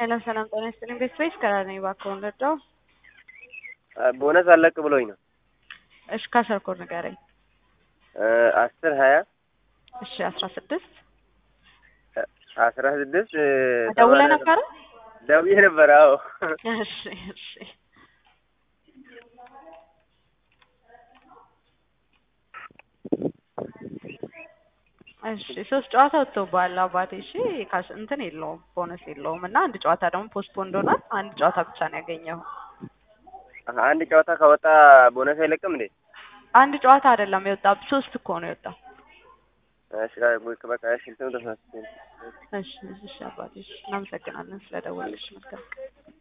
ሰላም ሰላም፣ ጤና ይስጥልኝ። ቤት ስፔስ ከራነኝ እባክዎን ልርዳው? ቦነስ አለቅ ብሎኝ ነው። እሺ ካሰርኮድ ንገረኝ። አስር ሀያ እሺ አስራ ስድስት አስራ ስድስት ደውለህ ነበረ? ደውዬ ነበር። አዎ እሺ እሺ እሺ ሶስት ጨዋታ ወጥቶብሃል አባቴ። እሺ ካሽ እንትን የለውም ቦነስ የለውም እና አንድ ጨዋታ ደግሞ ፖስትፖንድ ሆኗል። አንድ ጨዋታ ብቻ ነው ያገኘው። አንድ ጨዋታ ከወጣ ቦነስ አይለቅም እንዴ? አንድ ጨዋታ አይደለም የወጣ ሶስት እኮ ነው የወጣው። እሺ በቃ እሺ እንትኑ ተሳስቼ ነው። እሺ እሺ አባቴ እሺ፣ እናመሰግናለን ስለደወልሽ። መልካም